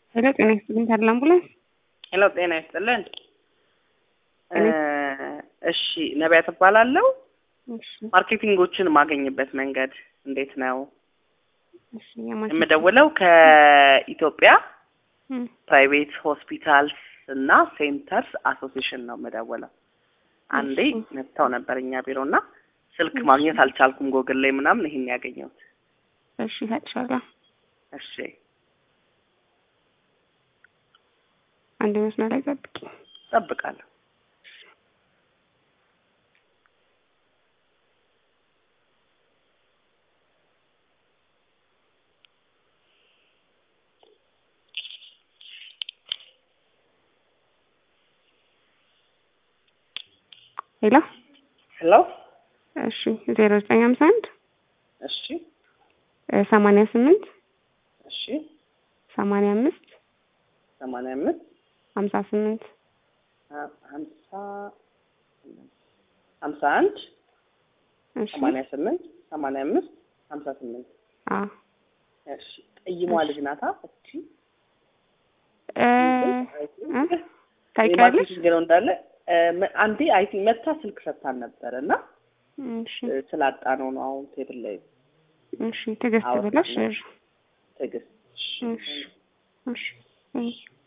ሄሎ ጤና ይስጥልኝ ታዲያ አምቡላንስ ሄሎ ጤና ይስጥልን። እሺ ነቢያት እባላለሁ። እሺ ማርኬቲንጎችን የማገኝበት መንገድ እንዴት ነው? እሺ የማን የምደውለው ከኢትዮጵያ እም፣ ፕራይቬት ሆስፒታልስ እና ሴንተርስ አሶሲሽን ነው የምደውለው። አንዴ እሺ። መጥተው ነበር እኛ ቢሮ እና ስልክ እሺ። ማግኘት አልቻልኩም። ጎግል ላይ ምናምን ይሄን ያገኘሁት። እሺ እሰጥሻለሁ። እሺ አንድ መስመር ላይ ጠብቂ። እጠብቃለሁ። ሄሎ ሄሎ እሺ ዜሮ ዘጠኝ ሀምሳ አንድ እሺ ሰማንያ ስምንት እሺ ሰማንያ አምስት ሰማንያ አምስት ሀምሳ ስምንት ሀ- ሀምሳ ሀምሳ አንድ እሺ ሰማንያ ስምንት ሰማንያ አምስት ሀምሳ ስምንት አዎ እሺ ጠይሟ ልጅ ናታ እቺ እ እ ታውቂያለሽ? ማርኬቲንግ ነው እንዳለ እ፣ መ- አንዴ አይ ቲንክ መታ ስልክ ሰጥታን ነበር እና እሺ እ፣ ስላጣ ነው ነው አሁን ቴብል ላይ እሺ ትዕግስት አዎ፣ ብለሽ ነው። እሺ ትዕግስት እሺ እሺ